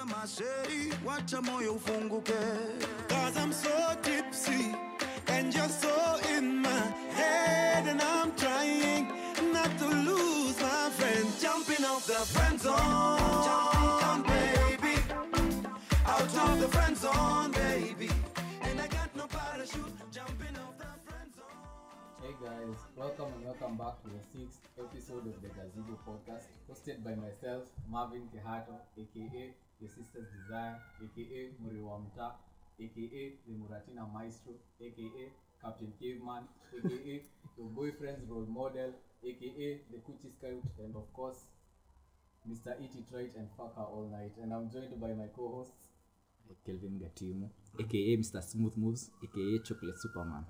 sema sheri wacha moyo ufunguke Cause I'm so tipsy and you're so in my head, and I'm trying not to lose my friend. Jumping off the friend zone, baby. Out of the friend zone, baby. And I got no parachute. Jumping off the friend zone. Hey guys, welcome and welcome back to the sixth episode of the Gazebo podcast, hosted by myself, Marvin Kehato, aka Your Sister's Desire, aka Muriwa Mta, aka the Muratina Maestro, aka Captain Caveman, aka your boyfriend's role model, aka the Coochie Scout, and of course, Mr. E. Detroit and Fucker All Night. And I'm joined by my co-hosts. kelvin gatimu aka mr smooth moves aka chocolate superman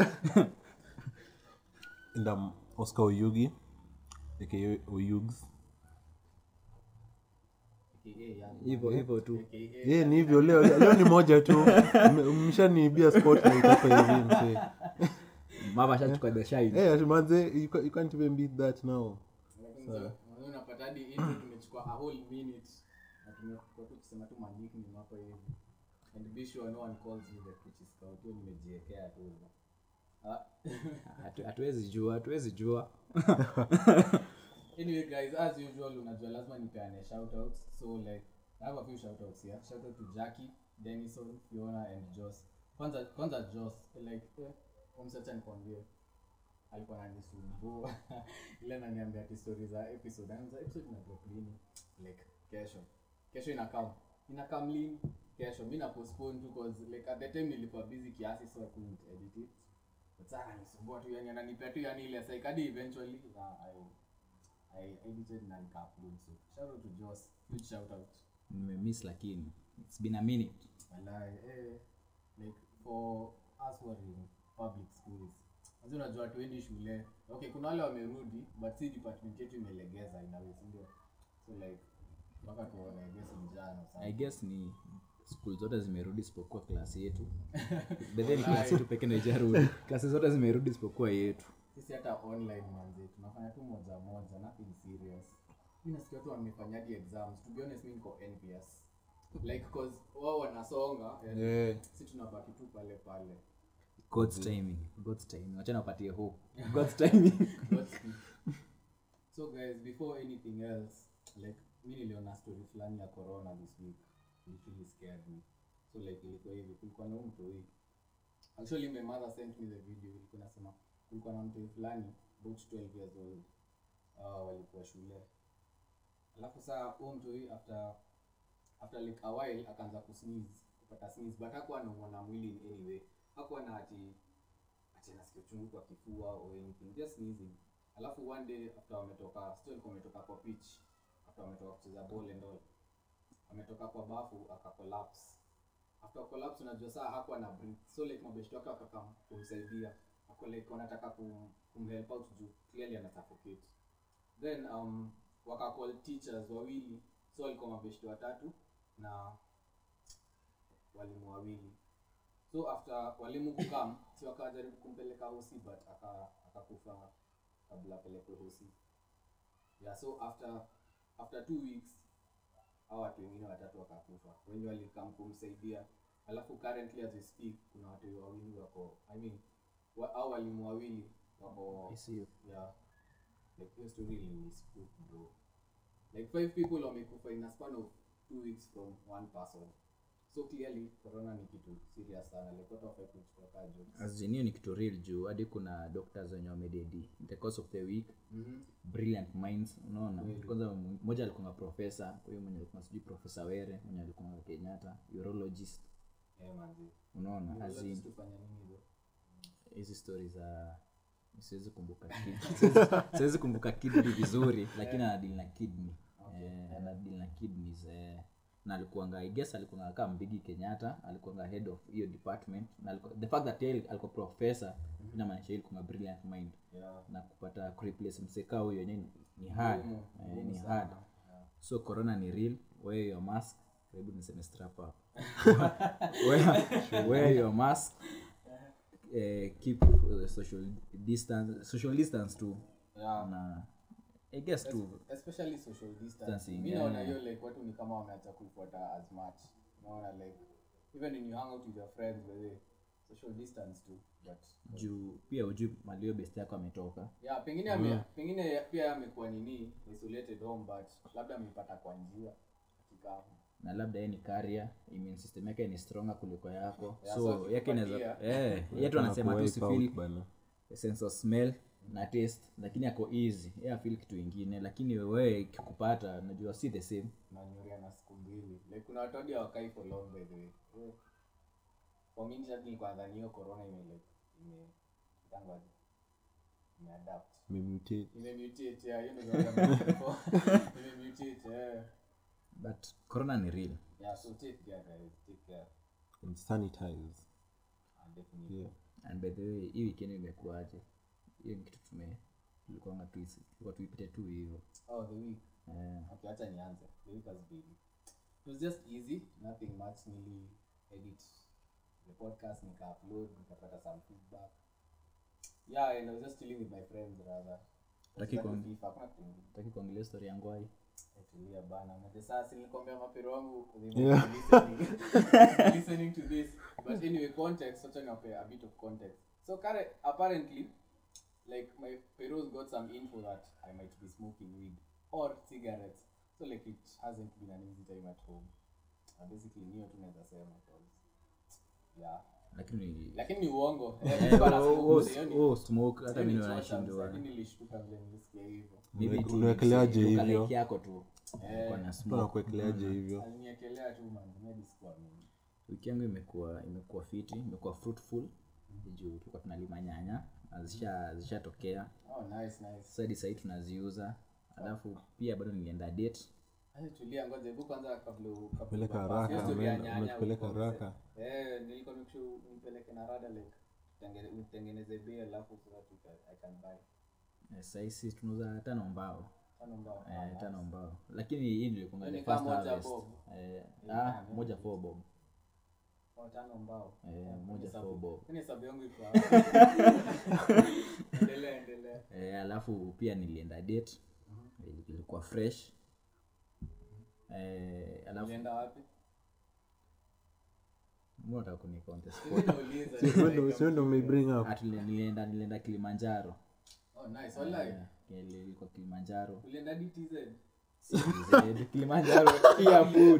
and I'm Oscar Oyugi, aka Oyugs. aka Young hivyo hivyo tu aka Ye, ni hivyo leo, leo ni moja tu M- mshaniibia spotlight hapa hivi msee. mama shachukua the shine Eh, ati manze, you ca- you can't even beat that now. Lakini sasa, unajua unapata hadi intro tumechukua a whole minute na tumekuwa tu kusema tu ma nickname hapa hivi and be sure no one calls me the Coochie Scout hiyo nimejiwekea tu hivyo. Ah, Hatu- hatuwezi jua hatuwezi jua anyway guys as usual unajua lazima nipeane shoutouts so like I have a few shoutouts here shout out to Jackie Denison Fiona and Joss kwanza kwanza Joss like eh, umsacha nikwambie alikuwa ananisumbua ile ananiambia ati story za episode anza episode ina drop lini like kesho kesho inakam inakam lini kesho mi na postpone tu cause like at the time nilikuwa busy kiasi so I couldn't edit it but sana ananisumbua tu yani ananipea tu yani ile like hadi eventually uh, I I edited na nika-upload so shout out to Joss huge shout out nimemiss lakini it's been a minute Walai, eh, like for us who are in public schools Sasa unajua watu wendi shule okay kuna wale wamerudi but si department yetu imelegeza inawe sindio so like mpaka tuone I guess mjano i guess ni skul zote zimerudi isipokuwa klasi yetu bedheni klasi yetu peke ndo ijarudi klasi zote zimerudi isipokuwa yetu sisi hata online manze tunafanya tu moja moja nothing serious mi nasikia tu wamefanyadi exams to be honest mi niko envious like cause wao wanasonga and Eh. si tunabaki tu pale pale god's timing god's timing wachana wapatie hope god's timing Godspeed. so guys before anything else like mi niliona story fulani ya corona this week which really scared me so like ilikuwa hivi kulikuwa na huyu mtoi actually my mother sent me the video ilikuwa nasema kulikuwa na mtoi fulani about 12 years old uh, walikuwa shule alafu saa huo mtoi after after like a while akaanza kusneeze kupata sneeze but hakuwa anaumwa na mwili in any way hakuwa na ati ati anasikia uchungu kwa kifua or anything just sneezing alafu one day after wametoka still alikuwa ametoka kwa pitch after wametoka kucheza ball and all ametoka kwa bafu akacollapse after collapse unajua saa hakuwa na breathe so like mabeshto wake wakakam kumsaidia ako like wanataka kum, kumhelp out juu clearly ana suffocate then um wakacall teachers wawili so walikuwa mabeshto watatu na walimu wawili so after walimu kukam si wakajaribu kumpeleka hosi but aka- akakufa kabla apelekwe hosi yeah so after after two weeks hao watu wengine watatu wakakufa wenye walikam kumsaidia alafu currently as we speak kuna watu wawili wako i mean wa, au walimu wawili wako ICU. yeah like hiyo story ilinispook bro like five people wamekufa in a span of two weeks from one person so clearly corona ni kitu serious sana like watu wafai kuchukua kaa jokes azinio ni kitu real juu hadi kuna doctors wenye wamededi in the course of the week Mhm. brilliant minds unaona kwanza mmoja alikuwa profesa huyo mwenye alikuwa sijui profesa were mwenye alikuwa kenyatta urologist Eh, manzi unaona as in, tufanya nini hizo hizi stori za siwezi kumbuka kid- siwezi- siwezi kumbuka kidney vizuri lakini anadili na kidney eh, anadili na kidneys eh, na alikuanga i guess alikuanga kama mbigi kenyatta alikuanga head of hiyo department na alikuwa, the fact that yeye alikuwa professor inamaanisha yeye alikuwa brilliant mind yeah na kupata kureplace mseka huyo yenyewe ni- ni hard Ngumu, eh, ngumu ni sana. hard Yeah. so corona ni real wear your mask karibu niseme strap up wear, wear your mask eh, keep uh, social distance social distance tu Yeah. na i guess tu especially social distance Distancing, mi yeah. naona hiyo like watu ni kama wameacha kuifuata as much naona like even when you hang out with your friends by the way, social distance too but juu pia ujui malio best yako ametoka yeah pengine ame, pengine pia amekuwa nini isolated home but labda ameipata kwa njia kikamu na labda yeye ni carrier immune system yake ni stronger kuliko yako Yeah, so so yake inaweza akipatia- eh yetu anasema tu Anakuwipe out sifeel bana. sense of smell na taste lakini ako easy yeye afeel kitu ingine lakini wewe ikikupata najua si the same nanyuria na siku mbili like kuna watu hadi hawakai for long by the way Eh, for me hadi nilikuwa nadhani hiyo corona ime like ime tangu imeadapt Memutate. imemutate yeah hiyo ndio word I'm looking for. imemutate yeah but corona ni real yeah so take care guys take care And sanitize. and definitely Yeah. and by the way hii weekend imekuaje hiyo ni kitu tume tulikuwa tu tulikuwa tuipite tu hivyo oh the week eh okay acha nianze the week has been it was just easy nothing much nili edit the podcast nika upload nikapata some feedback yeah and i was just chilling with my friends rather Taki Sitaki kuong- FIFA, hakuna kitu ingine. taki kuongelea story yangu ai Tulia bana Mate sasa nilikwambia mapero wangu they might Yeah. be listening, listening to this but anyway context such a, a bit of context so current, apparently like my peros got some info that i might be smoking weed or cigarettes so like it hasn't been an easy time at home and basically niyo tu naweza sema 'cause, yeah lakini lakini ni uongo Eh, Eh, nilikuwa na oh, smoke, oh, sioni- oh, smoke hata sioni mimi chocha, nashindwa lakini nilishtuka vile nilisikia hivyo maybe tu Unawekeleaje ni- hivyo? like yako tu Nilikuwa na Mtu smoke anakuwekeleaje hivyo aliniekelea tu man maybe sikuamini wiki yangu imekuwa imekuwa fiti imekuwa fruitful juu tulikuwa tunalima nyanya na zisha zishatokea oh nice nice sasa hadi sahii tunaziuza alafu pia bado nilienda date Acha tulia ngoja hebu kwanza kabla u- kabla Peleka upass. haraka, Hiyo story ya ameenda- nyanya umetupeleka ulikuwa haraka. mse- eh nilikuwa nikushu nipeleke na rada like tengene- nitengeneze bei alafu so that we can- I can buy Eh, sahii si tunauza tano mbao tano mbao eh, tano mbao lakini hii nilikunga Yaani the kama first moja harvest bob. eh, Yeah, ah, yeah. moja four bob Oh, tano mbao Eh, Oh, moja hesabu- four bob. Yaani hesabu yangu iko hapo. endelea endelea eh, alafu pia nilienda date Ili- ilikuwa fresh eh, alafu ulienda wapi mbona unataka kuni contest Mimi nauliza, Sio ndo- like, sio ndo umebring up Ah, tuli- nilienda nilienda kilimanjaro oh nice wallahi Eh, ilikuwa kilimanjaro ulienda hadi TZ CZ, kilimanjaro pia food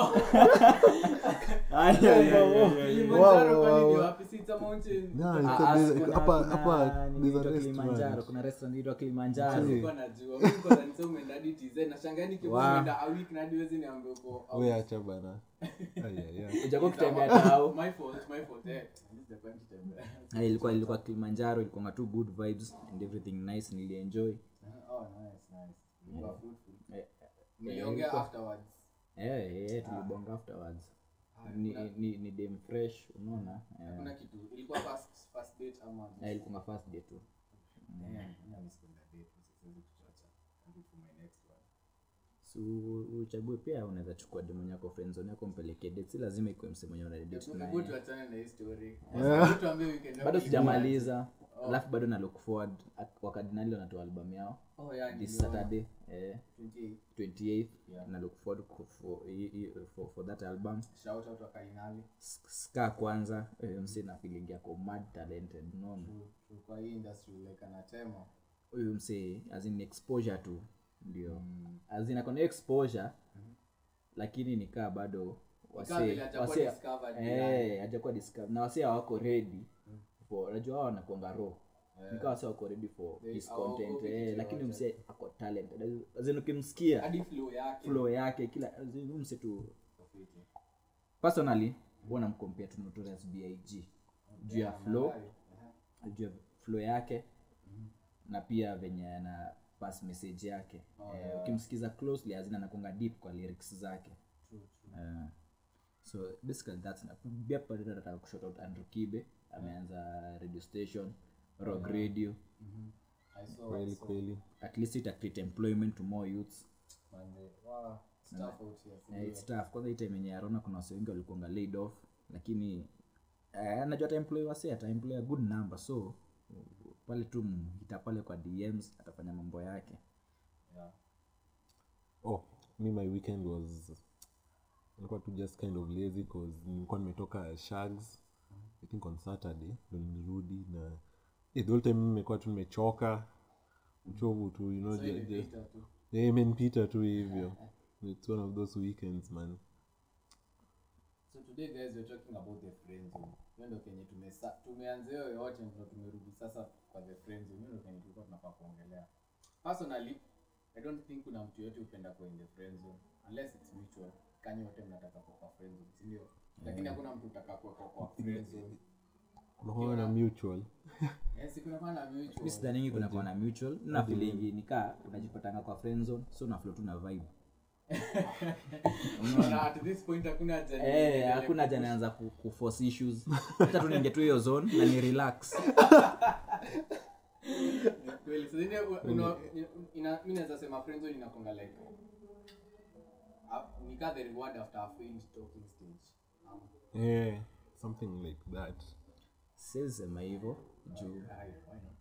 Ay, ay, ay, ay, ay. Kilimanjaro wow, kwani ni wow. wapi? Si it's a mountain. Yeah, Ah, it's a- ah, there's- kuna- hapa- kuna hapa nini there's a inaitwa Kilimanjaro, restaurant. kuna restaurant inaitwa Kilimanjaro. Sikuwa najua. Mimi nilikuwa nadhani sasa umeenda hadi TZ. Nashangaa nikiwa Wow. umeenda a week na hadi huwezi niambia uko out. we acha bana Ai, ai, ai. Hujakuwa It's a- ukitembea tao. My fault, my fault, eh. At least the point kutembea. Ah, ilikuwa ilikuwa kilimanjaro ilikuwa tu good vibes and everything nice nilienjoy Oh, nice, nice. Ilikuwa fruitful. Eh, Mliongea ilikuwa- afterwards. eh, eh, tulibonga afterwards ni, ni, ni dem fresh unaona Hakuna kitu. Ilikuwa first- first date ama Eh, ilikuwa first day tu Yeah, mimi nimespenda date, siwezi kuchocha. I'll do for my next one. so uchague pia unaweza chukua demu yako friendzone yako mpeleke date si lazima ikuwe mse mwenye una date Hebu naye tuachane na hii story. Hebu tuambie weekend yako bado ilikuwa sijamaliza alafu bado na look forward Ak- wakadinali wanatoa album yao aje. Oh, yeah, this niliona. saturday eh, 28. 28th Yeah. na look forward ku- for, i- i- for, for that album Shout out wa Kardinali. S- ska kwanza eh, msi na feeling yako mad talented unaona True, true. kwa hii industry like anatema huyu msee azin exposure tu ndio azin akona exposure lakini nikaa bado Nikaa vile hajakuwa discovered yani. hajakuwa discovered na wasee hawako ready for unajua hao wanakuanga raw nikaa wasee wako ready for They- his hawaogopi content kitu eh, lakini yoyote. msee ako talented azin ukimsikia hadi flow yake flow yake kila azin huyu msee tu Tofauti. personally huwa namkompea tu notorious big juu ya flow Walai. Aha. juu ya flow yake na pia venye ana pass message yake eh, ukimsikiza closely azina nakunga deep kwa lyrics zake True, true. Eh, so basically that's pia pale nataka kushout out Andrew Kibe ameanza radio station rock radio I saw, I kweli saw. kweli at least ita create employment to more youths Manze, wow, stuff out here, si Eh, ndio? it's tough kwanza hii time yenye arona kuna wase wengi walikuanga laid off lakini eh, anajua ataemploy wase ataemploy a good number so pale tu mhita pale kwa dms atafanya mambo yake yeah oh me my weekend was nilikuwa tu just kind of lazy cause nilikuwa nimetoka shags i think on saturday ndo nilirudi na yeah, the whole time nimekuwa tu nimechoka uchovu tu you know so ju- ju- ilipita tu yeah, imenipita tu hivyo it's one of those weekends man so today guys we're talking about the friend zone hiyo ndo kenye tumesa tumeanzia hiyo yote ndo tumerudi sasa kwa the friend zone hiyo ndo kenye tulikuwa tunafaa kuongelea personally i don't think kuna mtu yote upenda kwa in the friend zone unless it's mutual kanyi wote mnataka kwa kwa friend zone si ndio lakini hakuna mtu utaka kwa kwa kwa friend zone unakuwa na mutual yes kuna kwa na mi mutual sidhaningi kuna kuwa na mutual na feelingi nikaa unajipatanga kwa friend zone so unaflo tu na vibe unaona at this point hakuna haja ni- Eh, hakuna haja naanza ku, ku force issues hata tu niingie tu hiyo zone na ni relax kweli so ile una ina mimi naweza sema friend zone inakonga like uh, nika the reward after a failed talking stage um, yeah, something like that siwezi sema hivyo juu Aye, why not?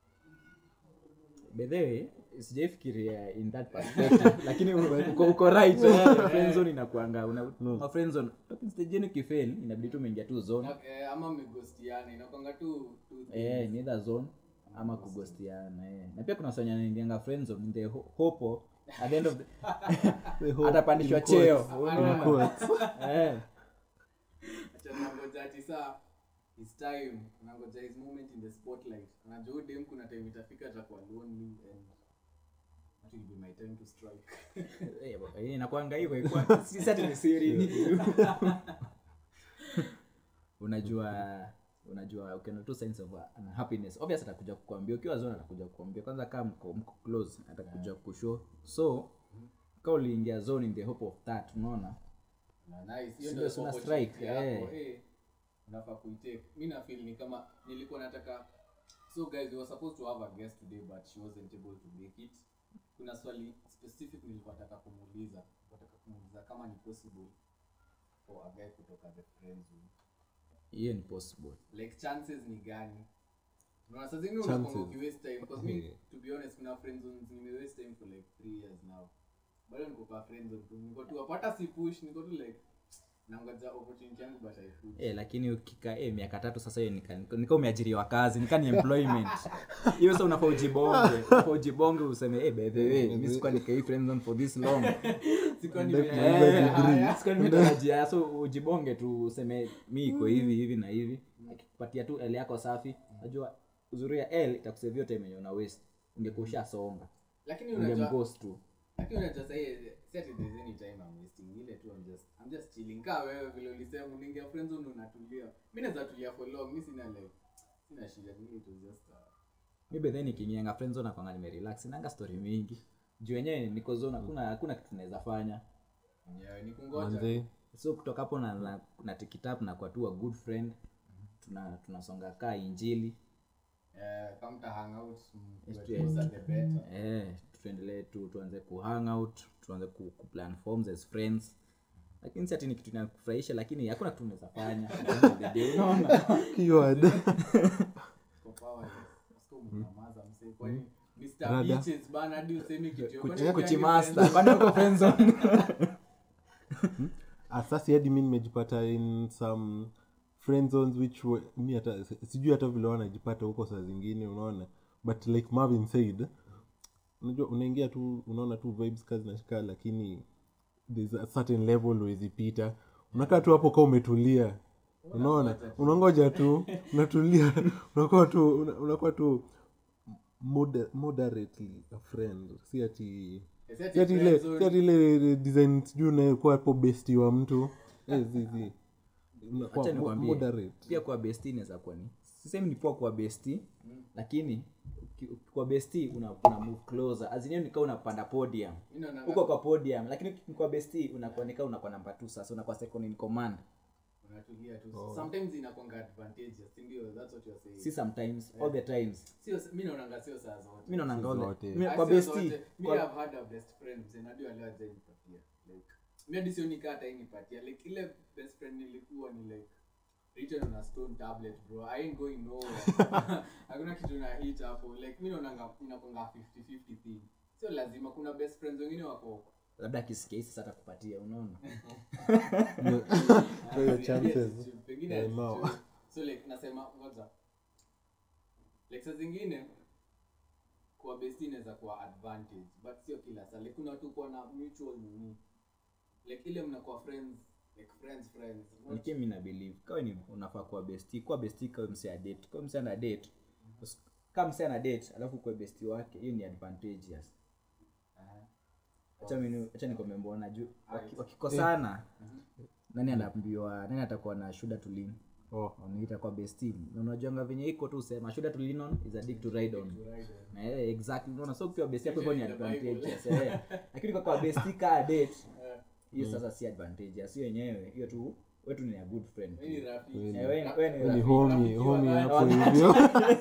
bedhewe sijaifikiria in that perspective lakini uko, uko right eh, friend zone inakuanga una, no. friend zone talking stage yenu kifail inabidi tu umeingia tu zone Na, eh, ama mmegostiana inakwanga tu tu eh, ni either zone ama kugostiana eh. na pia kuna sanya naingianga friend zone in the ho- hope of, at the end of the atapandishwa cheo unaona eh acha nangoja ati saa his time nangoja his moment in the spotlight anajua huyu dem kuna time itafika atakuwa lonely and that will be my time to strike Eh, bwana, eh, inakuanga hivyo ikuwa- si sati ni siri unajua unajua ukiona tu signs of uh, unhappiness obvious atakuja kukwambia ukiwa zone atakuja kukwambia kwanza kama mko, mko close atakuja kushow so kama uliingia zone in the hope of that unaona na nice hiyo Sio ndio suna opportunity strike, yako, eh. eh, unafaa kuitake mi na feel ni kama nilikuwa nataka so guys we were supposed to have a guest today but she wasn't able to make it kuna swali specific nilikuwa nataka kumuuliza nataka kumuuliza kama ni possible for a guy kutoka the friend zone hiyo ni possible like chances ni gani unaona saa zingine Chances. unakwanga ukiwaste time because me Yeah. to be honest kuna friend zones nimewaste time for like 3 years now bado niko kwa friend zone tu niko tu hapata si push niko tu like nangoja opportunity yangu but I push Eh, lakini ukika eh, miaka tatu sasa hiyo nika, nika umeajiriwa kazi nika ni employment hiyo sasa unafaa ujibonge unafaa ujibonge useme eh, by the way mimi sikuwa nikai friend zone for this long sikuwa ni Eh, sikuwa nimetarajia so ujibonge tu useme mi iko hivi hivi na hivi akikupatia tu l yako safi najua uzuri ya l itakusevia time yenye una waste ungekuwa ushasonga lakini unajua ungemghost tu lakini unajua sasa hii si ati there's any time I'm wasting ile tu I'm just I'm just chilling kaa wewe vile ulisema unaingia friend zone unatulia mimi naweza tulia for long mimi sina like sina shida mimi it was just uh, mi bedhe nikiingianga friend zone nakwanga nimerelax nanga story mingi juu wenyewe niko zone hakuna hakuna kitu naweza fanya mwenyewe ni kungoja manze so kutoka hapo na, na, na tikitap na kwa tu a good friend tuna tunasonga kaa injili eh kama mta hang out mm, Yes, tuwe tu- closer the better eh, tuendelee tu tuanze kuhang out tuanze ku, ku plan forms as friends lakini si ati ni kitu inakufurahisha lakini hakuna kitu unaweza fanya At the end of the day, unaona keyword Kwa power, usiku mnamaza msee, kwani Mr. Rada. Beaches bana hadi usemi kitu Kuchi- Kwani kuchimasta friends- bado uko friend zone asasi hadi mi nimejipata in some friend zones which were, mi hata sijui hata vile wanajipata huko saa zingine unaona but like marvin said unajua unaingia tu unaona tu vibes kazi nashika lakini there's a certain level wezipita unakaa tu hapo kaa umetulia unaona unangoja tu unatulia unakuwa tu una- unakuwa tu moder- moderately a friend si ati Eh, si ati si ati ile friend zone. si ati ile design sijui unakuwa hapo besti wa mtu Eh, si, si. Unakuwa Acha mo- nikwambie, moderate pia kwa besti inaweza kuwa ni sisemi ni poa kwa besti lakini uki- uki- kwa besti una, una move closer azinio nikaa unapanda podium Mimi naona- uko kwa podium lakini uki- kwa besti unakuwa nikaa unakuwa namba two sasa unakuwa second in command unatulia tu sometimes inakwanga advantageous si ndio that's what you're saying si sometimes all the times sio mimi naonanga sio saa zote mi naonanga all the- zote. mi- Ah, kwa sio besti zote. mi kwa- have had a best friend mzee najua leo aje nipatia like mi hadi sioni kaa hata nipatia like ile best friend nilikuwa ni like written on a stone tablet bro i ain't going nowhere hakuna kitu na hit hapo like mi naonanga inakwanga 50 50 thing sio lazima kuna best friends wengine wako labda akisikia hii sasa atakupatia unaona So your chances pengine eh, no. atichue. so like nasema ngoja like saa zingine kuwa best inaweza kuwa advantage but sio kila saa like kuna watu kuwa na mutual nini like ile mnakuwa friends like friends friends not lakini mi nabelieve kawe ni unafaa kuwa besti kuwa besti kawe mse a date kawe mse ana date Us- kama mse ana date alafu kuwe besti wake hiyo ni advantageous acha mimi acha nikwambie mbona juu waki- wakikosana nani anaambiwa nani atakuwa na shuda to lean oh. on itakuwa besti na unajuanga venye iko tu sema shuda to lean on is a dick to ride on eh exactly unaona so ukiwa besti yako hivyo ni advantageous eh lakini kwa kwa besti ka date hiyo sasa si advantageous hiyo yenyewe hiyo tu wetu ni a good friend Wewe ni rafiki. Eh, wewe ni- wewe ni ni rafiki. homi homi wa- hapo hivyo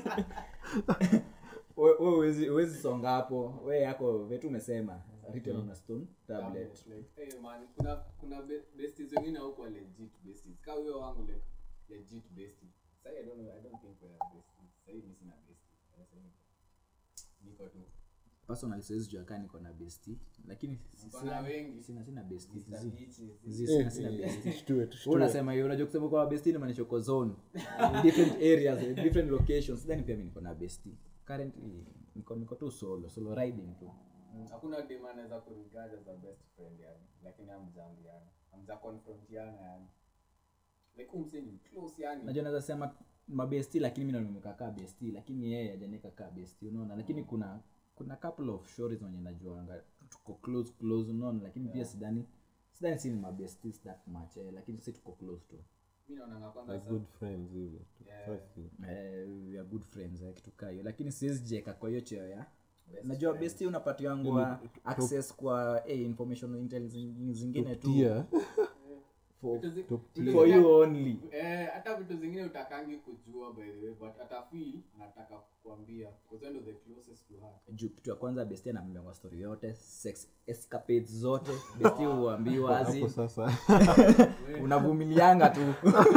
We- we huwezi- huwezi songa hapo we yako vetu umesema written on a stone tablet Like, eh, man, kuna kuna be- besties wengine huko legit besties kama huyo wangu like legit bestie sasa i don't know i don't think we are besties sasa hivi sina bestie Sasa hivi niko tu personal siwezi jua kaa niko na besti lakini si- Mko sina- na wengi. sina sina besti Mr. Zi- Beaches. zi- sina sina besti tushtue Wewe tushtue unasema hiyo unajua kusema kwa besti ni maanisha uko zone in different areas in different locations then pia mimi niko na besti currently niko niko tu solo solo riding tu Mm, hakuna dem anaweza kurigard as a best friend yani lakini hamjaambiana hamja confrontiana yani like umse ni close yani najua naweza sema mabesti lakini mimi nimekakaa besti lakini yeye hajanika kaa besti unaona lakini kuna kuna couple of stories wenye najuanga tuko close close unaona lakini pia sidhani sidhani si ni mabesties that much eh, lakini si tuko close tu mimi naona kwanza like sa- good friends hivyo tu Yeah. First thing. eh, we are good friends eh, kitu kaa hiyo lakini siwezi jeka kwa hiyo cheo ya najua besti unapatiwangwa access kwa eh, information intelligence zingine tu Tia. for, vitu zi- top vitu for zingine- you only Eh, hata vitu zingine utakangi kujua by the way but atafeel nataka kukwambia because wewe ndio the closest to her juu kitu ya kwanza besti anambiangwa story yote sex escapades zote besti huambiwa hapo azi sasa unavumilianga tu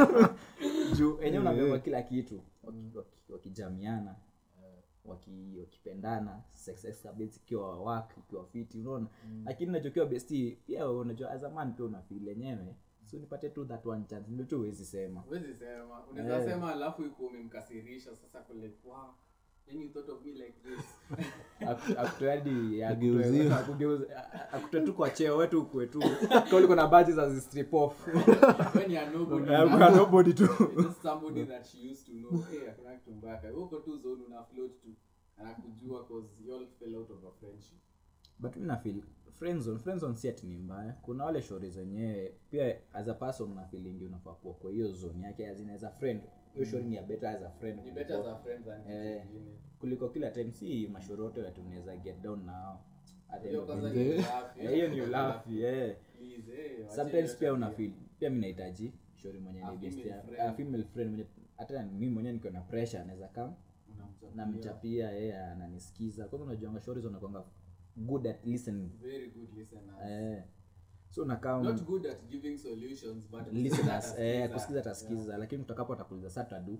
juu enyewe unaambiwa kila kitu waki- waki- wakijamiana waki- wakipendana sex escapades ikiwa wak ikiwa fiti unaona lakini unachokiwa besti pia unajua as a man pia unafeel enyewe so nipate tu that one chance ndio tu huwezi sema huwezi sema unaweza sema alafu iko umemkasirisha sasa kule wow yani you thought of me like this akutoadi Ageuziwe. akutoe tu kwa cheo wetu ukue tu kauliko na baji za zistrip off when you are nobody Kuna nobody tu You're just somebody that she used to know hey hakuna kitu mbaya Kwa hiyo uko tu zone una float tu anakujua cause you all fell out of a friendship but mi nafeel friendzone friendzone si ati ni mbaya kuna wale shori zenyewe pia as a person una feeling unafaa kuwa kwa hiyo zone yake as in as a friend hiyo shori ni ya better as a friend ni better as a friend than kitu Eh. kingine kuliko kila time si mashoroto ati unaweza get down nao At the end hiyo of the kwanza day. ni ulafi. Eh, hiyo ni ulafi eh. Please, eh, wache sometimes hiyo pia tabia. una feel pia mi nahitaji shori mwenye A ni best female ya- friend. a female friend mwenye hata mi mwenyewe niko na pressure anaweza kam Unamchapia. namchapia yeye ananisikiza kwanza unajuanga shori zinakwanga good at listening very good listeners eh. so unakaa not good at giving solutions but listeners eh, kusikiza atasikiza lakini utakapo atakuuliza sa tadu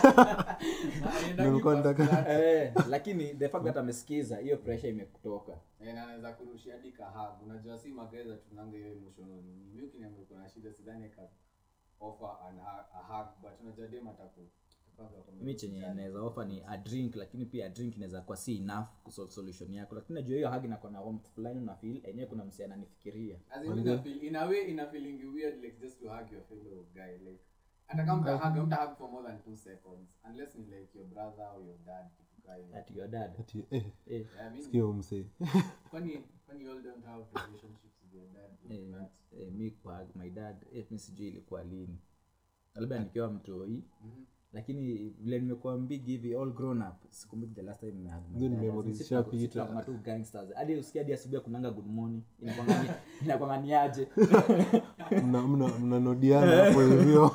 Nilikuwa nataka- eh, lakini the fact that amesikiza hiyo pressure imekutoka anaweza kurushia hadi kahag unajua si mageza tunanga hiyo emotional nini mi ukiniambia uko na shida sidhani ka offer an, a, a hug but unajua dem ataku atakuwa kwa mi chenye naweza offer ni a drink lakini pia a drink inaweza kuwa si enough kusolve solution yako lakini najua hiyo hug inakuwa na warmth fulani una feel enyewe kuna msi ananifikiria As in, ina feel, in a way ina feeling weird like just to hug your fellow guy like hata kama mta hug mta hug for more than two seconds unless ni like your brother or your dad kitu kaa hiyo. at your dad Ati, eh, eh, Yeah, I mean, sikia huyu msee kwani kwani you all don't have relationships with your dad eh, eh, mi kwa hug my dad eh, mi sijui ilikuwa lini labda nikiwa mtoi lakini vile nimekuwa big hivi all grown up sikumbuki the last time nimehug my Hizo ni dad. memories Sisi tunaku- zishapita. sisi tunakuwa tu gangsters hadi usikia hadi asubuhi kunanga good morning inakwanga ni- inakwanga ni aje Mna- mna- mnanodiana hapo hivyo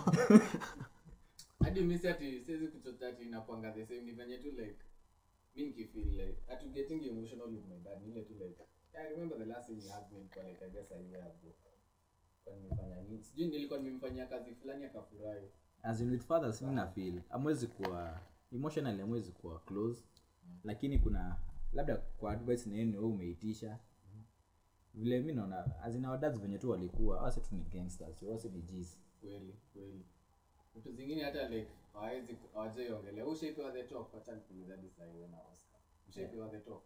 hadi misi ati siwezi kuchota ati inakwanga the same ni venye tu like mi nikifeel like atu getting emotional with my dad ni ile tu like I remember the last time you had me ilikuwa like I guess a year ago kwa nimefanya nini sijui nilikuwa nimemfanyia kazi fulani akafurahi as in with fathers mi na feel amwezi kuwa emotionally amwezi kuwa close lakini kuna labda kwa advice na yeye wewe umeitisha vile mi naona azina wadads venye tu walikuwa wase tu ni gangsters wase ni G's kweli kweli vitu zingine hata like hawawezi hawajaiongelea ushaipewa the talk wacha nikuuliza hadi saa hiyo na Oscar ushaipewa the talk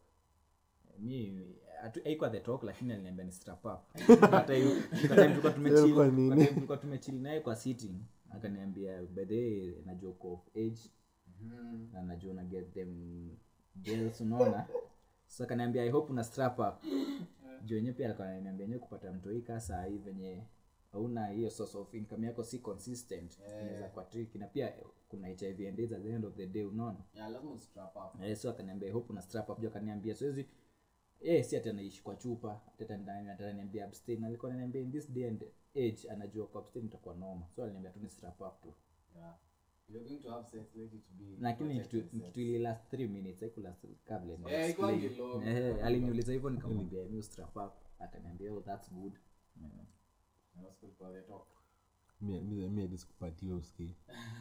mi hatu- haikuwa the talk lakini aliniambia ni strap up hata hiyo kwa time tulikuwa tumechill Ilikuwa kwa nini? time tulikuwa tumechill naye kwa sitting akaniambia by the way najua uko of age na najua una get them girls unaona so akaniambia i hope una strap up juu yenyewe pia alikuwa ananiambia yenyewe kupata mtoi kaa saa hii venye hauna hiyo source of income yako si consistent inaweza kwa tricky na pia kuna hiv and AIDS at the end of the day unaona yeah lazima ustrap up Eh, so akaniambia hope una strap up juu akaniambia siwezi eh si ati anaishi kwa chupa hata ndani ataniambia abstain alikuwa ananiambia in this day and age anajua kwa abstain itakuwa noma so aliniambia tu ni strap up tu yeah you're going to have sex let it be lakini ni kitu protected ni sex. kitu ili last 3 minutes haikulast kabla ni Eh, explain. haikuangi long. Eh, aliniuliza hivyo nikamwambia mi strap up akaniambia oh that's good Mm. Na Oscar ulipewa the talk mi mi- mi hadi sikupatia uski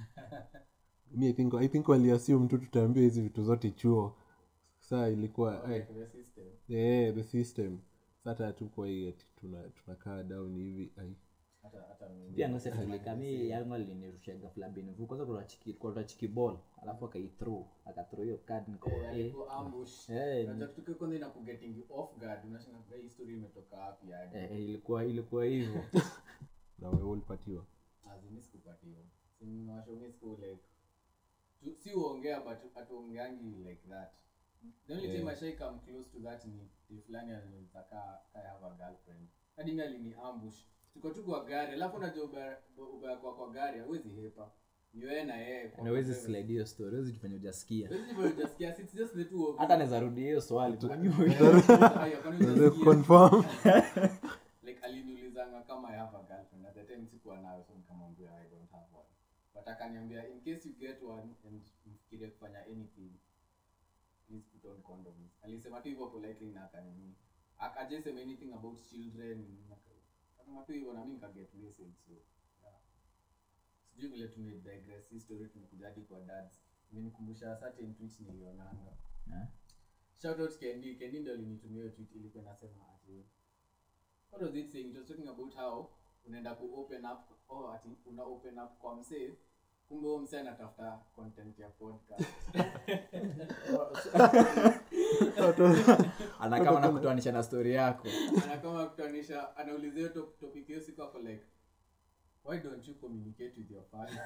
mi I think, I think waliassume tu tutaambia hizi vitu zote chuo saa ilikuwa eh, Like the system eh, the system sata hatukuwa hii ati tuna- tunakaa down hivi ai hata hata mimi pia ngose tulika mi yangu alinirusha ghafla binivu kwanza kuna chiki kuna chiki ball alafu akaithrow akathrow hiyo card niko eh Alikuwa ambush Eh, unajua kitu kile kwanza inakugetting you off guard unashangaa "Hey, hii story imetoka wapi hadi eh, ilikuwa ilikuwa hivyo na wewe ulipatiwa azimi sikupatiwa simwashongi siku like tu- si uongea but hatuongeangi like that the only time ashai come close to that ni ni fulani alinitaka I have a girlfriend hadi mi alini ambush tuko tu kwa gari alafu unajua ubaya ubaya kwa kwa gari hawezi hepa ni wewe na yeye kwa nawezi privacy. slide hiyo story huwezi jifanya hujasikia Huwezi jifanya hujasikia, it's just the two of hata you. naweza rudi hiyo swali tu Haya, kwani Unaweza hujasikia? confirm like aliniulizanga kama i have a girlfriend at the time sikuwa nayo so nikamwambia i don't have one but akaniambia in case you get one and mfikirie kufanya anything please put on condoms alisema tu hivyo politely na akanini akajesema anything about children akasema tu hivyo na mimi nikaget message so yeah. sijui vile tumedigress hii story tumekuja hadi kwa dads imenikumbusha certain tweets nilionanga Eh? shout out Kendi Kendi ndo alinitumia hiyo tweet ilikuwa inasema ati what was it saying it was talking about how unaenda ku open up oh ati una open up kwa msee kumbe huyo msee anatafuta content ya podcast anakama na kutoanisha na story yako anakama kutanisha anauliza hiyo top- topic hiyo siku ako like why don't you communicate with your father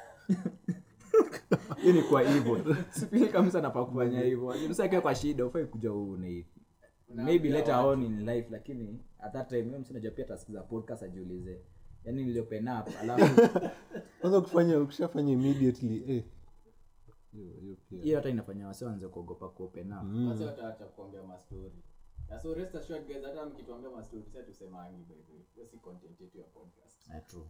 hii ni kwa hivyo sipili kabisa napa kufanya hivyo msakia kwa shida ufai kuja huu ni maybe later on in life lakini at that time huyo msina pia atasikiza podcast ajiulize yani niliopen up alafu kwanza ukifanya ukishafanya immediately eh. hiyo hiyo pia hiyo hata inafanya wase wanze kuogopa kuopen up wase wataacha kuongea mastori na so rest assured guys hata mkituambia mastori sasa tusemangi by the way hiyo si content yetu ya podcast Eh, true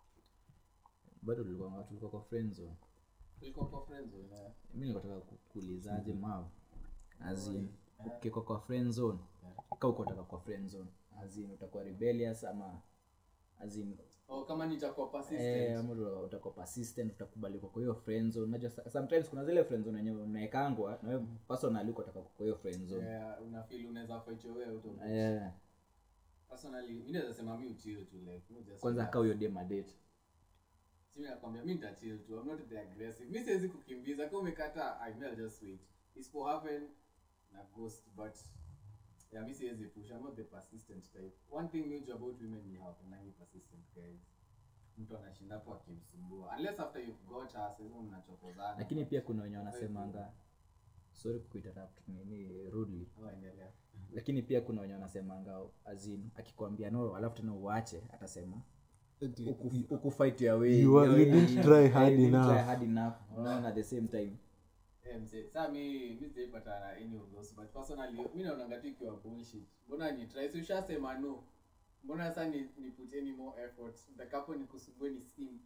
bado tulikuwa tulikuwa kwa friend zone tulikuwa kwa friends wenyewe mi nikotaka kuulizaje mav azin ukiko kwa friend zone ka ukotaka kwa friend zone azin utakuwa rebellious ama azin oh kama nitakuwa persistent Eh, ama uta- utakuwa persistent utakubali kwa hiyo friend zone unajua sa- sometimes kuna zile friend zone yenyewe unaekangwa na wewe personally uko utaka kwa hiyo friend zone yeah, unafeel unaweza fight your way out of it. eh personally mimi naweza sema mimi uchill tu like mimi just kwanza relax. kaa huyo dem adate Si mimi nakwambia mimi nitachill tu i'm not the aggressive mimi siwezi kukimbiza kama umekata i will just wait isipo happen na ghost but yeah mimi siwezi push i'm not the persistent type one thing major about women ni how nangi persistent guys mtu anashinda hapo akimsumbua unless after you've got her sasa mnachokozana lakini pia kuna wenye wanasemanga sorry kuinterrupt nini rudely oh endelea lakini pia kuna wenye wanasemanga azin akikwambia no alafu tena uache atasema uku- ukufight your way You are- your you way, didn't you try know, hard you didn't enough. try hard enough unaona at the same time Eh, mzee, saa mi mi sijaipata na any of those but personally mi naonanga tu ikiwa bullshit mbona ni try si ushasema no mbona sasa ni, ni put any more effort ntakapo nikusumbue ni simp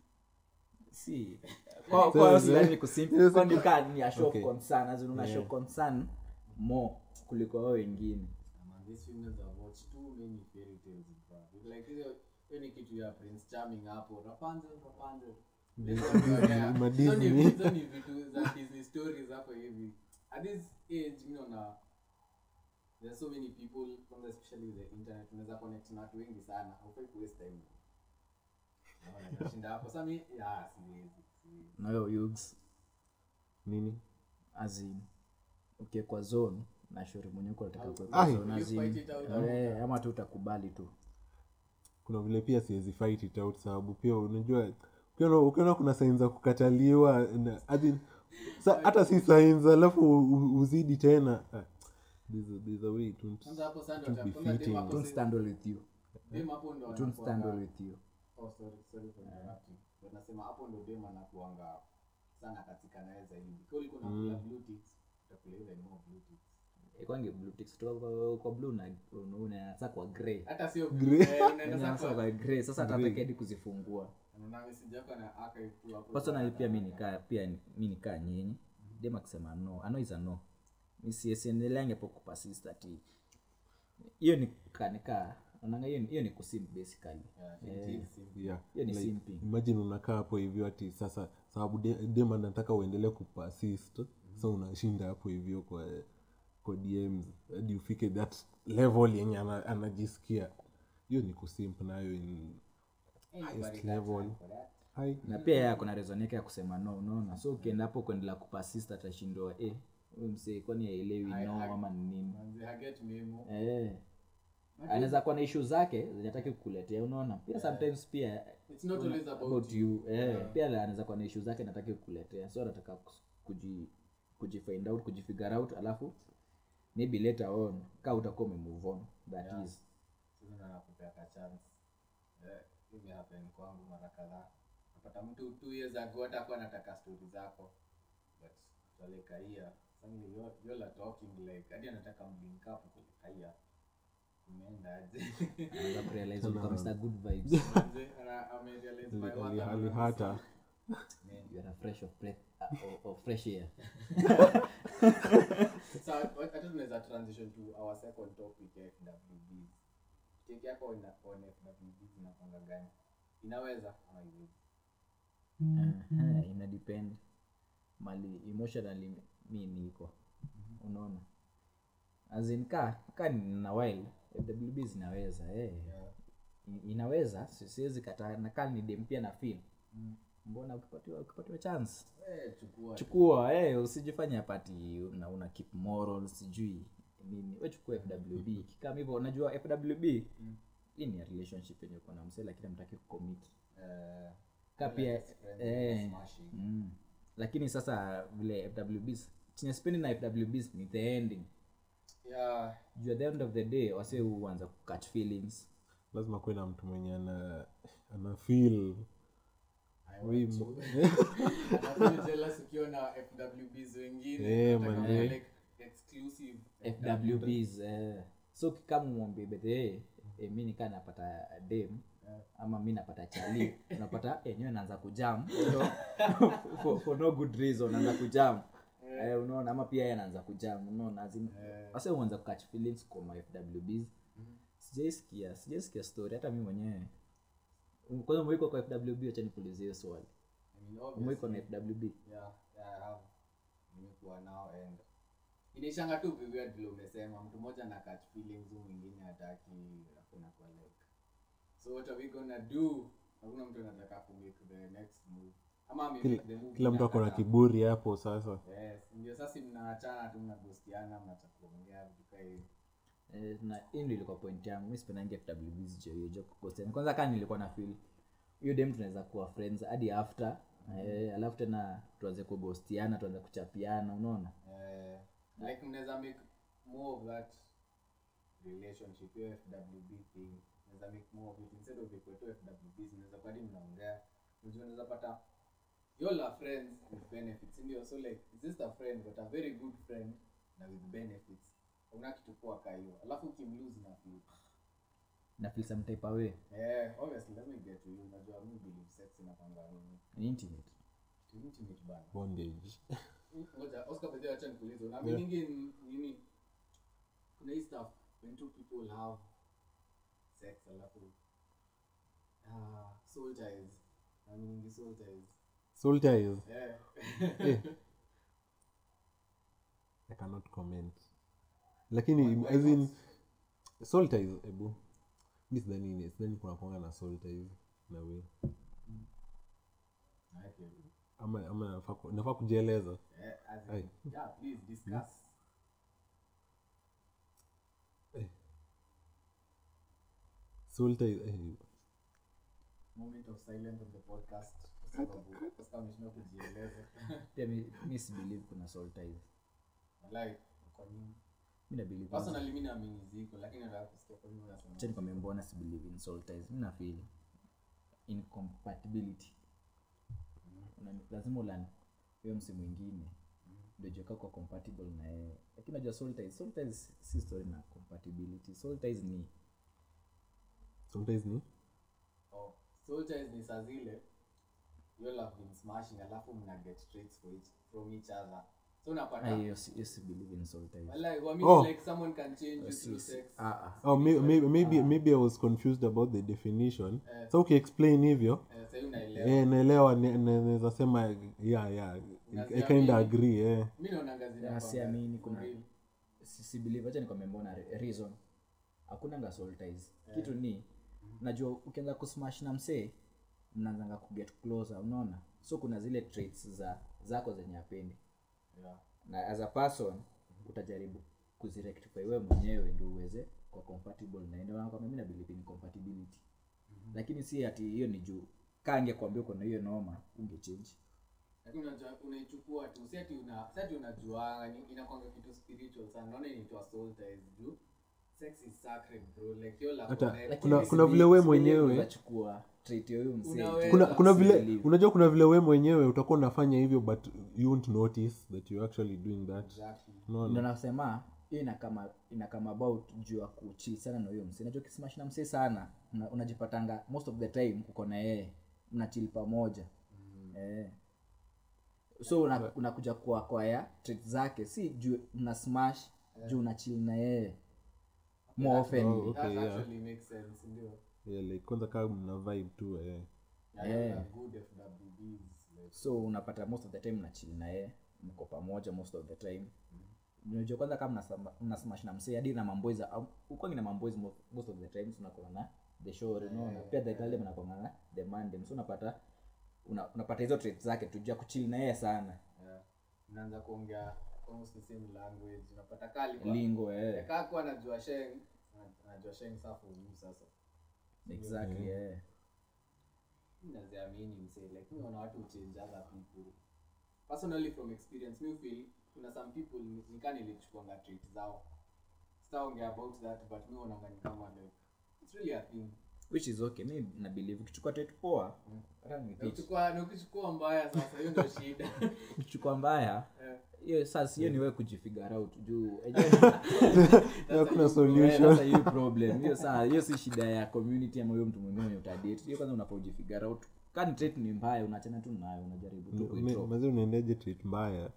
si kwa kwa Sasa, sidhani eh, kusimp yes, kwa ni ka ni a show okay. of concern as in una show concern more kuliko wao wengine Man, these females have watched too many fairy tales bro. like hiyo hiyo ni kitu ya prince charming hapo rapunzel rapunzel ma Hizo ni- Disney. hizo ni vitu za disney stories hapo hivi at this age mi naona there are so many people kwanza especially the internet unaweza connect na watu wengi sana haufai kuwaste time Naona nashinda hapo sasa mi ya siwezi siwezi. nayo yugs nini azin ukiekwa zone na shori mwenye uko nataka Ai. kuekwa zone You azin fight it out. eh, ama tu utakubali tu kuna vile pia siwezi fight it out sababu pia unajua ukiona ukiona kuna sain za kukataliwa na- as in, sa, hata si sain alafu u- u- uzidi tena ah, there's a- there's a way it won't- Kwanza hapo sasa it won't ndo be kwanza dem fitting. hapo don't si- stand all with you dem hapo ndo don't stand all anakuanga- with you Oh, sorry, sorry for interrupting. But nasema hapo ndo dem anakuanga sana katika naye zaidi kwa ulikuwa unakula blue ticks utakula even more blue ticks ikwange blue ticks kutoka kwa, kwa blue na unaanza kwa grey hata sio Grey. eh, unaenda Unaanza sasa kwa kwa grey sasa tataka hadi kuzifungua unaona message yako na archive tu hapo personally pia mi nikaa pia mi nikaa nyinyi dem akisema no ano is a no misiesiendeleange po kupasist ati hiyo ni kanika onanga hiyo ni- hiyo ni kusim basically Yeah, it is simple. yeah. hiyo ni like, simping imagine unakaa hapo hivyo ati sasa sababu de- dem anataka uendelee kupasist sa unashinda hapo hivyo kwa kwa dms hadi ufike that level yenye ana- anajisikia hiyo ni kusimp nayo in Anybody highest got level time for that? Hai. na pia yeye akona reason yake ya kusema no unaona so ukienda hapo kuendelea kupasist atashindwa eh huyu msee kwani haelewi I- no I- ama ni nini Manzi, haget memo. eh anaweza kuwa na issue zake zenye hataki kukuletea unaona pia sometimes pia It's not always about about you. you eh, pia anaweza kuwa na issue zake nataki kukuletea so anataka kus- kuji kujifind out kujifigure out alafu maybe later on ka utakuwa umemove on that is Sasa ndo nakupea ka chance. Eh, imehappen kwangu mara kadhaa napata mtu two years ago hata kuwa anataka stori zako but after like a year suddenly you you all are talking like hadi anataka mlink up kwa kaia umeenda aje anaweza kurealize ulikuwa Mr. good vibes Manze, ana- amerealize my worth Ali- and ali- I'm hata you are a fresh of breath uh, of, of fresh air so hata tunaweza transition to our second topic ya fwbs take yako on, on fwbs inakwanga gani inaweza ama iwezi uh, ina depend mali emotionally mi niko unaona azin ka ka nina while fwb zinaweza eh. I- inaweza si- siwezi kataa na kaa ni dem pia na feel mbona ukipatiwa ukipatiwa chance Eh, chukua chukua eh, usijifanye apati una, una keep moral sijui nini we chukua fwb kikama hivyo unajua fwb hii ni ya relationship yenye uko na msee lakini amtaki kucommit eh, ka pia friends, eh, smashing. mm. lakini sasa vile fwbs chenye spendi na fwbs ni the ending yeah juu at the end of the day wase huanza kukatch feelings lazima kuwe na mtu mwenye ana ana feel I We want mo- to. Anafeel jealous ukiona fwbs wengine Eh, Nataka manze. kuwa like exclusive fwbs eh. so kama mwambie bethe eh, mi nikaa napata dem ama mi napata chali unapata enyewe naanza kujam for, for no good reason naanza kujam eh, unaona ama pia yeye anaanza kujam unaona azin wase uanza kukatch feelings kwa ma fwbs sijaisikia sijaisikia story hata mi mwenyewe kwanza mwiko kwa fwb acha nikuulizie hiyo swali I mean, obviously, mwiko na fwb yeah, yeah, I have. nimekuwa nao and inaishanga tu viweird vile umesema mtu mmoja na catch feelings huyu mwingine hataki hakuna kwa like so what are we gonna do hakuna mtu anataka ku make the next move ama ame kila, make the move kila mtu ako na inakataa. kiburi hapo sasa yes ndio sasa mnaachana tu mnagostiana mnacha kuongea vitu kaa hivi Eh, na hii ndio ilikuwa point yangu mi sipendangi fwbs jo hiyo jo kukosana kwanza kaa nilikuwa na feel hiyo dem tunaweza kuwa friends hadi after eh, alafu tena tuanze kugostiana tuanze kuchapiana unaona eh, like mnaweza make more of that relationship hiyo fwb thing mnaweza make more of it instead of ikuwe tu fwbs mnaweza kwadi mnaongea unajua unaweza pata you all are friends with benefits ndio so like it's just a friend but a very good friend na with benefits una kitu poa ka hiyo alafu ukimlose na feel na feel some type away eh obviously let me get to you unajua mi believe sex inapanga nini ni intimate to intimate bana bondage ngoja oscar bedhe acha nikuulize unaaminingi n- nini kuna hii stuff when two people have sex alafu ah soul ties naaminingi soul ties soul ties eh i cannot comment lakini as in soul ties ebu mi sidhani sidhani kuna kwanga na soul ties na we Okay. ama ama nafaa ku- nafaa kujieleza Eh, as in- Aye. yeah, please discuss. soul ties eh, Moment of silence on the podcast. Kwa sababu Oscar ameshindwa kujieleza. pia mi, mi si believe kuna soul ties Walai, kwa nini? mi na believe Personally mimi naamini ziko lakini nataka kusikia kwa nini unasema. Acha nikwambie mbona si believe in soul ties mi nafeel incompatibility Una- lazima ulan huyo msi mwingine ndio jua kwa compatible na yeye lakini najua soul ties soul ties si story na compatibility soul ties ni soul ties ni Oh, soul ties ni saa zile you all have been smashing alafu mna get traits for each, from each other. So Ah, unapata hiyo si hiyo si believe in soul ties Walai, wa Oh. like someone can change you Si- through si- sex. ah, ah. oh, may, may, maybe maybe i was confused about the definition so ukiexplain hivyo Eh, sasa unaelewa. eh, naelewa ne- ne- naweza sema yeah yeah i Unaziamini? kind of agree eh. Mimi naonanga zina Na kwamba siamini for kuna real. si, si believe acha nikwambie mbona re- reason hakunanga soul ties kitu ni najua ukianza kusmash na msee mnaanzanga kuget closer unaona so kuna zile traits za zako zenye apendi Yeah. na as a person utajaribu kuzirectify wewe mwenyewe ndio uweze kwa compatible na ndio maana mimi na believe in compatibility lakini si ati hiyo ni juu kange kuambia uko na hiyo noma ungechange lakini unajua unaichukua tu si ati una si ati unajuanga ni inakwanga kitu spiritual sana naona inaitwa soul ties juu sex is sacred bro like you love Hata- connect. kuna- Lakini kuna si- vile we si mwenyewe- unachukua trait ya huyo msee Unaweza. kuna kuna Si vile believe. unajua kuna vile we mwenyewe utakuwa unafanya hivyo but you won't notice that you're actually doing that Exactly. ndo unaona nasema hiyo inakama inakama about juu ya kuchi sana na huyo msee najua ukismash na msee sana una, unajipatanga most of the time uko na yeye mnachili pamoja eh. so una- unakuja kwa kwaya trait zake si juu mna smash juu unachili na yeye more often Oh, That okay, yeah. actually makes sense ndio yeah, like kwanza kaa mna vibe tu eh. yeah, Yeah. yeah. good FWBs like so unapata most of the time mnachili na yeye mko pamoja most of the time unajua kwanza kama mnasama- mnasmash na msee hadi na mamboys ukwangi na mamboys mo- most of the time tunakuwa na the show unaona pia the girl mnakuwa na the mandem so unapata una, unapata hizo traits zake tujua kuchill na yeye sana yeah. unaanza kuongea almost the same language unapata kali kwa lingo eh kaa kuwa anajua sheng ana- anajua sheng saa for you sasa exactly eh Mimi naziamini msee like mi naona watu uchange other people personally from experience mi feel kuna some people ni- nikaa nilichukuanga trait zao sitaongea about that but mi onanga ni kama like it's really a thing which is okay mi na believe ukichukua trait poa hata ni Na bitch. ukichukua na ukichukua mbaya sasa hiyo ndio shida ukichukua mbaya Eh, hiyo sasa hiyo ni wewe kujifigure out juu hakuna Eh, solution sasa hiyo problem hiyo saa hiyo si shida ya community ama huyo mtu mwingine mwenye utadate hiyo kwanza unafaa ujifigure out kani trait ni mbaya unachana tu nayo unajaribu tu kuitro mazi unaendaje treat mbaya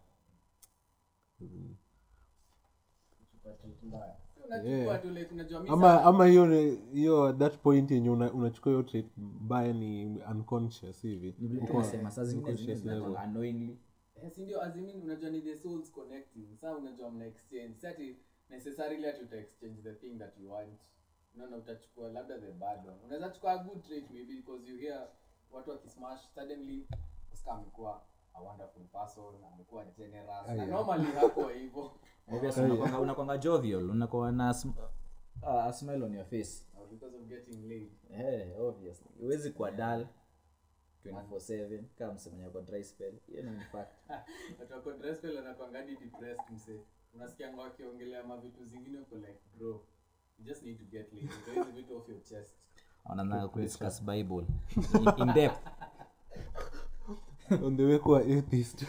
ukichukua trait mbaya unachukua tu like unajua mi ama sasa- ama hiyo ni- hiyo at that point yenye una- unachukua hiyo trait mbaya ni unconscious hivi nasema saa zingine Unconscious zingine level. zinakuwa annoyingly Eh, si ndio azimin unajua ni the souls connecting saa unajua mna exchange si ati necessarily ati uta exchange the thing that you want unaona utachukua labda the bad one unaweza chukua a good trait maybe because you hear watu wakismash suddenly Oscar amekuwa a wonderful person amekuwa generous na normally hakuwa hivyo obviously unakwanga- unakwanga jovial unakuwa na sm- uh, a smile on your face Or because of getting laid eh obviously huwezi kuwa dull 24/7 kama msemenya kwa dry spell hiyo ni fact watu wako dressed wanakuanga hadi depressed mse unasikianga wakiongelea mavitu zingine uko like bro you just need to get laid Get hizi vitu off your chest wanaanza kudiscuss bible in, in depth on the way kuwa atheist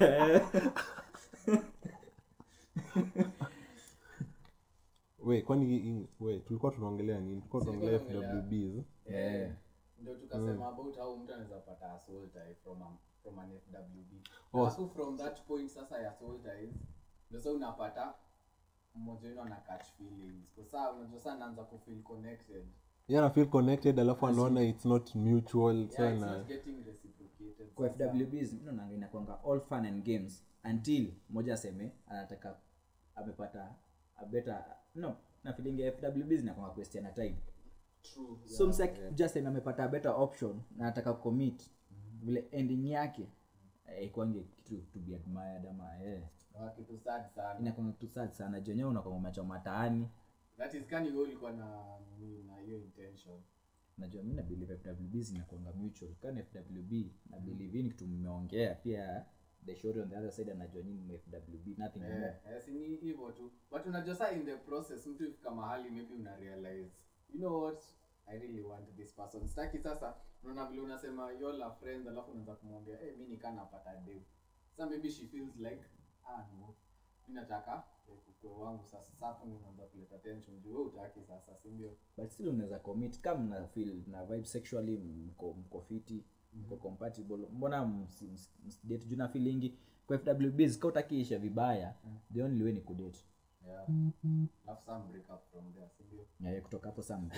we kwani hii- we tulikuwa tunaongelea nini tulikuwa tunaongelea Tulikuwa fwbs eh ndio tukasema about how mtu anaweza pata a soul tie from a, from an FWB Oh. alafu from that point sasa ya soul ties ndio sasa unapata mmoja wenu ana catch feelings kwa saa unajua saa anaanza ku feel connected yana feel connected alafu anaona it's not mutual yeah, it's sana not getting reciprocated kwa sasa. fwbs mi naonanga inakwanga all fun and games until moja aseme anataka amepata a better no na feeling fwb zinakwanga question ya time True. so msa just time amepata a better option na anataka commit vile ending yake eh, ikwange kitu to be admired ama eh Wa kitu sad sana. inakwanga kitu sad sana jenyewe unakwanga umechoma mataani That is kani wewe ulikuwa na nini na hiyo intention. najua mi nabelieve fwb zinakwanga mutual kani fwb na believe hii ni kitu mmeongea pia the short on the other side anajua nyinyi ni fwb nothing Eh, more eh, si ni hivyo tu. But unajua saa in the process mtu ifika mahali maybe una realize, you know what? I really want this person. Sitaki sasa unaona vile unasema you all are friends alafu unaanza kumwambia, "Eh, mimi nikaa napata dem." Sasa maybe she feels like, ah no. Mimi nataka eh, ukwe wangu sasa. Sasa hapo ndio unaanza kuleta tension. Juu wewe utaki sasa, si ndio? but still unaweza commit kama mna feel na vibe sexually mko mko fiti mko compatible mbona msi- msi- msidate juu na feelingi kwa fwbs ka utakiisha vibaya the only way ni kudate Yeah. Alafu some break up from there, si ndio? yeah, kutoka hapo saa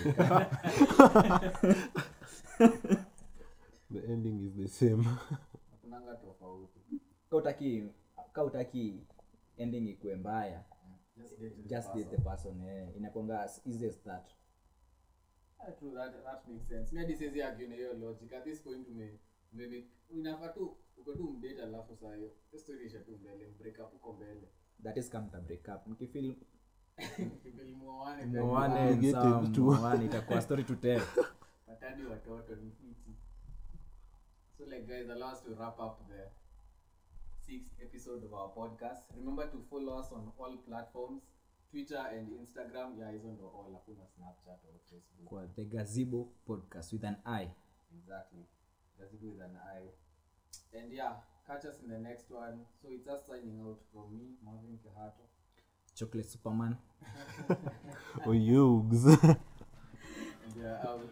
the ending is the same Hakunanga tofauti. ka utaki ka utaki ending ikuwe mbaya Just date the just date person. the person eh. inakwanga as easy as that Ah, true, that, that makes sense. Mi hadi siwezi argue na hiyo logic. At this point ume maybe inafaa tu uko tu mdate alafu saa hiyo hiyo story isha tu mbele break up uko mbele. that is come to break up mkifeel Kipili muoane muone Obligated sawa, to. muone, itakuwa story to tell patadi watoto ni fiti. So like guys, allow us to wrap up the sixth episode of our podcast. Remember to follow us on all platforms, Twitter and Instagram. Yeah, hizo ndo all. Hakuna Snapchat or Facebook. kwa the gazebo podcast with an eye Exactly. Let's do with an eye. And yeah, catch us in the next one. So it's us signing out from me, Marvin Kehato. chocolate superman or yugs And we are out.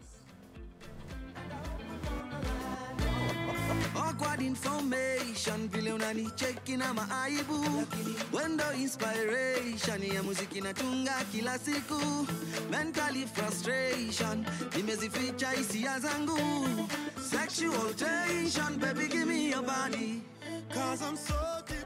awkward information vile unanicheki na maaibu wendo inspiration ya muziki natunga kila siku mentally frustration nimezificha hisia zangu sexual tension baby give me your body Cause I'm so